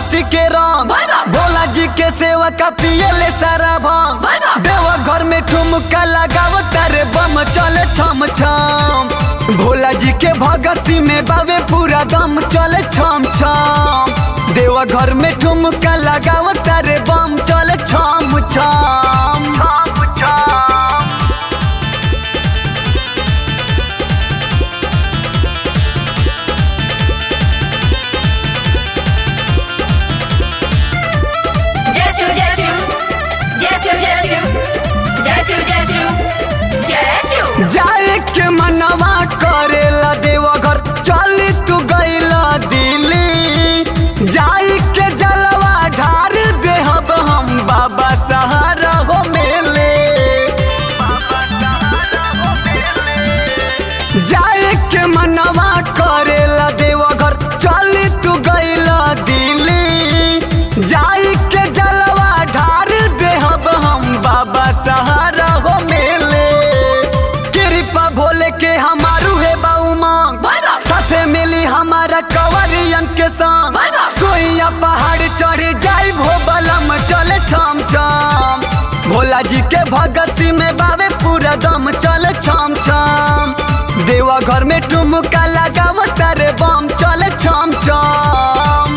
भगती के राम बोल बम। भोला जी के सेवा का पियले सारा भांग बोल बम। देवा घर में ठुमका लगाव तारे बम चले छम छम भोला जी के भगती में बावे पूरा दम चले छम छम देवा घर में ठुमका लगाव तारे बम चले छम छम छम छम जय शिव जय शिव जय शिव जय शिव जय शिव जय शिव जय शिव जाए के मनवा करेला देवा घर चली तू गईला दिल्ली जाई के जलवा ढार देहब हम बाबा सहारा हो मेले जाए के मनवा करेला देवा घर चली तू गईला दिल्ली जाई के जलवा ढार देहब हम बाबा सहारा हो मेले कृपा भोले के हमारू है बाऊ मांग बोल बम। साथे मिली हमारा कवरियन के संग बोल बम। सोइया पहाड़ चढ़ जाई भो बलम चले छम छम भोला जी के भगती में बावे पूरा दम चले छम छम देवा घर में ठुमका लगाव तारे बम चले छम छम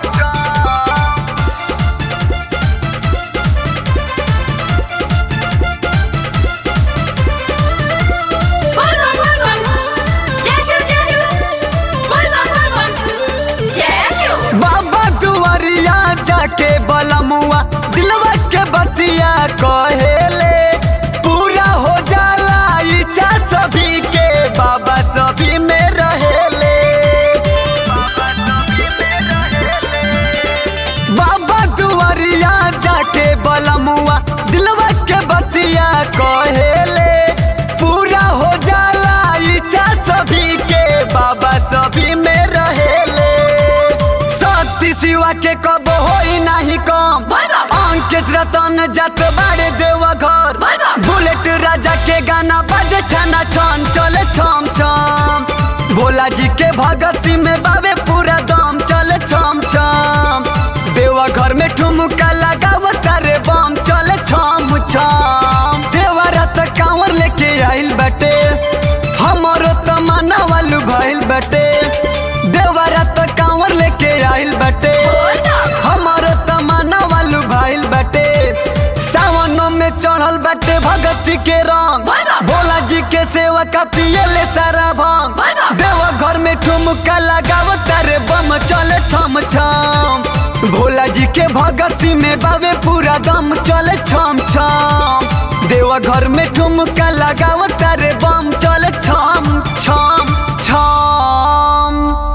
बोल बम बोल बम जय शिव जय शिव बोल बम बोल बम जय शिव बाबा दुआरिया जाके बलमुआ दिलवा के बतिया कहेले पूरा हो जाला इच्छा सभी के बाबा सभी में रहेले बाबा दुआरिया जाके बलमुआ दिलवा के बतिया कहेले पूरा हो जाला इच्छा सभी के बाबा सभी में रहेले सती सिवा के कब होई नाही कम बोल बम। अंकित रतन जात बाड़े देवा घर बोल बम। बुलेट राजा के गाना बजे छना छन चले छम छम भोला जी के भगती में बाबे पूरा दम चले छम छम देवा घर में ठुमका लगाव तारे बम चले छम छम देवा रात कांवर लेके आइल बटे हमारो तमन्ना वालू भइल बटे देवा रात कांवर लेके आइल बटे बोल बम। हमारो तमन्ना वालू भइल बटे सावन में चढ़ल बटे भगती के रंग बोल बम। भोला जी के सेवा का पियले सारा भांग बोल बम। देवा घर में ठुमका लगाव तारे बम चले छम छम भोला जी के भगती में बावे पूरा दम चले छम छम देवा घर में ठुमका लगाव तारे बम चले छम छम छम